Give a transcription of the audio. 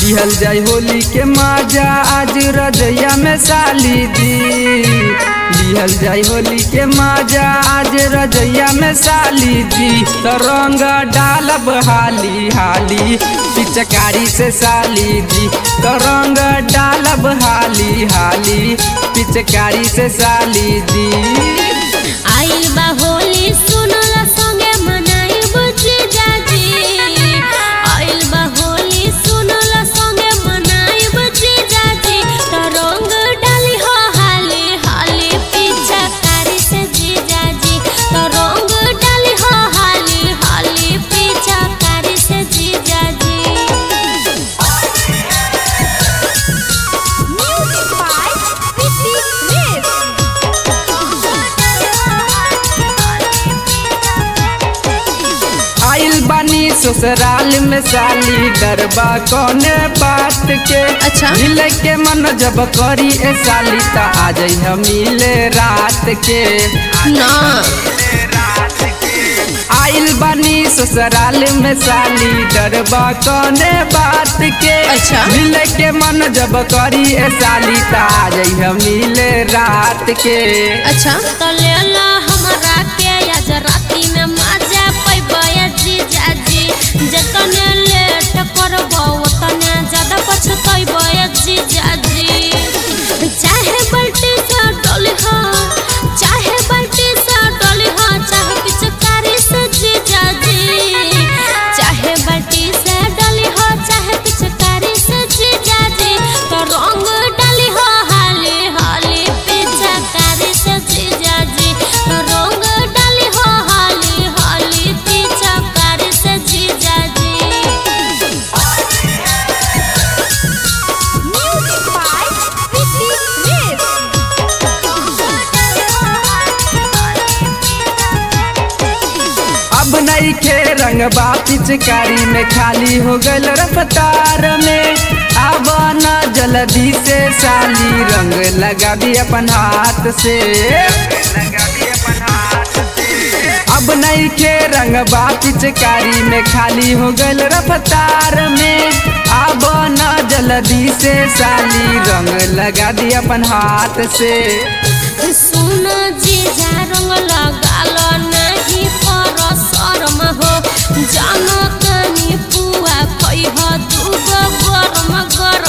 लिहल जाई होली के मजा आज रजैया में साली दी लिहल जाई होली के मजा आज रजैया में साली दी तो रंग डालब हाली हाली पिचकारी से साली दी तो रंग डालब हाली हाली पिचकारी से साली दी आइल बा होली सुनल संगे मनाइब जीजाजी आइल बा होली सुनल संगे मनाइब जीजाजी त रंग डाली हो हाली हाली पीछा कारी से जीजाजी त रंग डाली हो हाली हाली पीछा कारी से जीजाजी Music by Pipi आइल बानी ससुराल में साली डरबा कौने बात के अच्छा। मिले के मन जब करी ए साली त आ जाइ हम मिले रात के ना आइल बानी ससुराल में साली डरबा कौने बात के अच्छा। मिले के मन जब करी ए साली त आ जाइ हम मिले रात के अच्छा तो ले लो हमरा के आज राती में मजा पैबे जीजाजी जतने लेट करबो ओतने ज्यादा पछतैबे जीजाजी चाहे बाल्टी से डोली हो चाहे बाल्टी से डोली हो चाहे पिचकारी से जीजाजी चाहे बाल्टी से डोली हो चाहे पिचकारी से जीजाजी तो रंग डाली हो हाली हाली पिचकारी से जीजाजी तो रंग डाली हो हाली हाली पिचकारी से जीजाजी Music by Pipi अब नहीं खे रंगबा पिचकारी में खाली हो गल रफ्तार में अब न जल्दी से साली रंग लगा भी अपन हाथ से अब नहीं खे रंगबा पिचकारी में खाली हो गल रफ्तार में अब न जल्दी से साली रंग लगा दी अपन हाथ से सुन जीजा रंग लगालो नहीं पर शर्म हो जानो कनी पुआ खै हो दूगो गरम गरम